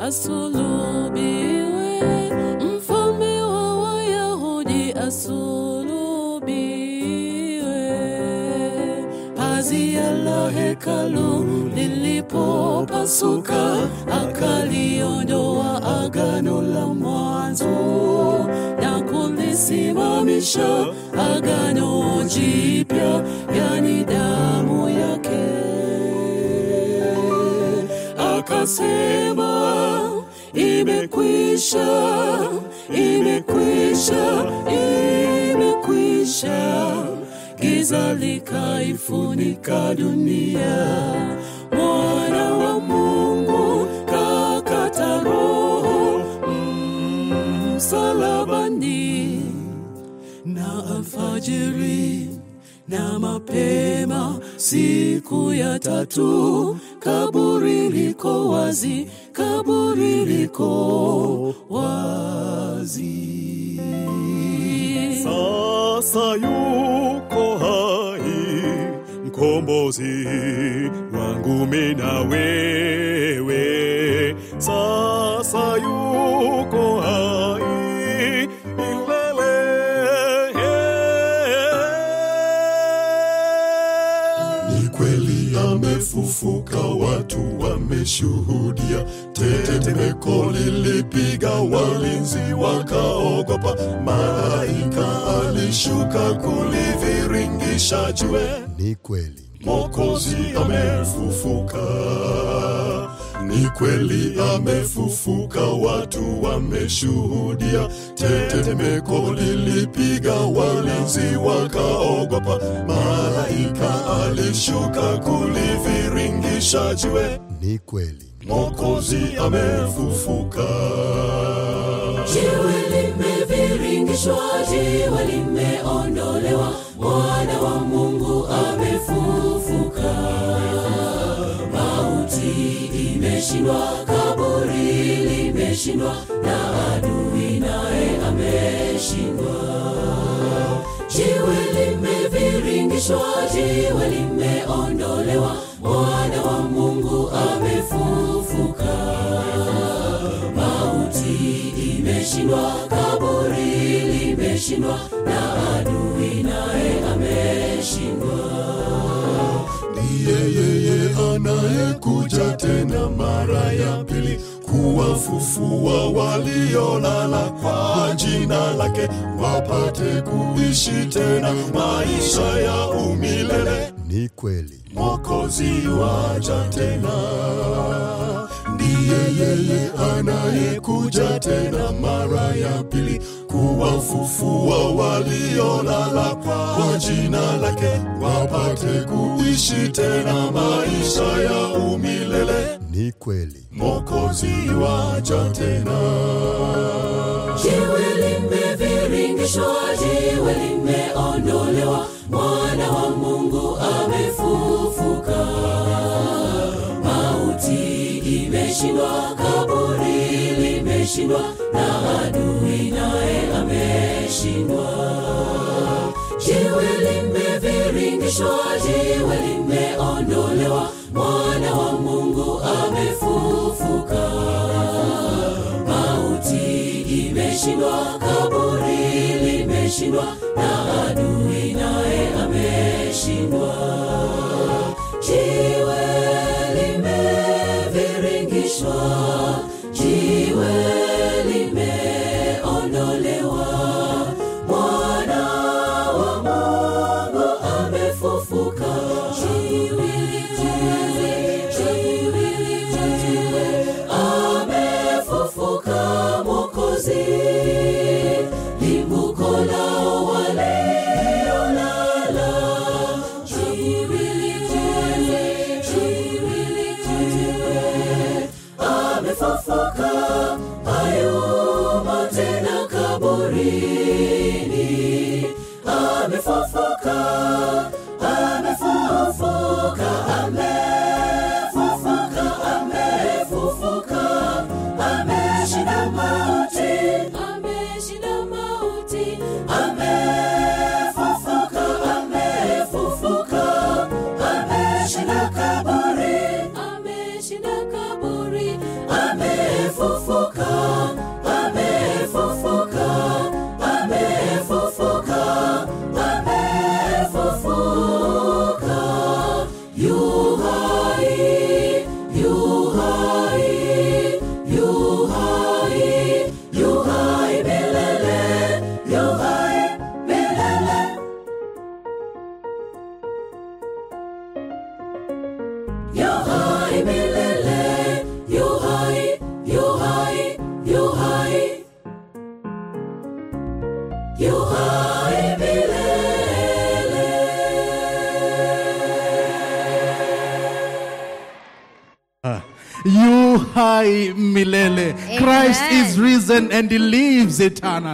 asulubiwe, mfalme wa Wayahudi asulubiwe. Pazia la hekalu lilipopasuka, akaliondoa agano la mwanzo na kulisimamisha agano jipya, yani damu yake. Akasema, imekwisha, imekwisha, imekwisha. Giza likaifunika dunia, mwana wa Mungu kakata roho mm, msalabani na alfajiri na mapema siku ya tatu, kaburi liko wazi, kaburi liko wazi. Sasa yuko hai mkombozi wangu mimi na wewe. Sasa yuko hai milele. Ni kweli amefufuka, watu wameshuhudia. Tetemeko lilipiga, walinzi wakaogopa. Malaika alishuka kuliviringisha jiwe. Ni kweli. Mwokozi amefufuka, ni kweli amefufuka, watu wameshuhudia. Tetemeko lilipiga, walinzi wakaogopa. Malaika alishuka kuliviringisha jiwe. Ni kweli. Mwokozi amefufuka. Jiwe limeviringishwa, jiwe limeondolewa, mwana wa Mungu amefufuka. Mauti imeshindwa, kaburi limeshindwa, na adui naye ameshindwa. Jiwe limeviringishwa, jiwe limeondolewa, mwana wa Mungu amefufuka. Mauti imeshindwa, kaburi limeshindwa, na adui naye ameshindwa. Ndiye yeye anayekuja tena mara ya pili kuwafufua waliolala kwa jina lake, wapate kuishi tena maisha ya umilele. Ni kweli. Mwokozi waja tena, ndiye yeye anayekuja tena mara ya pili kuwafufua waliolala kwa jina lake, wapate kuishi tena maisha ya umilele. Ni kweli. Mwokozi waja tena. Jiwe limeviringishwa, jiwe limeondolewa, mwana wa Mungu amefufuka. Mauti imeshindwa, kaburi limeshindwa, na adui naye ameshindwa. Jiwe limeviringishwa, jiwe limeondolewa, mwana wa Mungu amefufuka. Mauti imeshindwa, kaburi limeshindwa, na adui naye ameshindwa. Jiwe limeviringishwa, jiwe limeondolewa, mwana wa Mungu amefufuka. Jiwe, jiwe, jiwe, jiwe, amefufuka Mwokozi, limbuko lao waliolala. Jiwe, jiwe, hai milele, yu hai, yu hai, yu hai, yu hai milele. You high milele. Christ Amen. is risen and he lives eternal.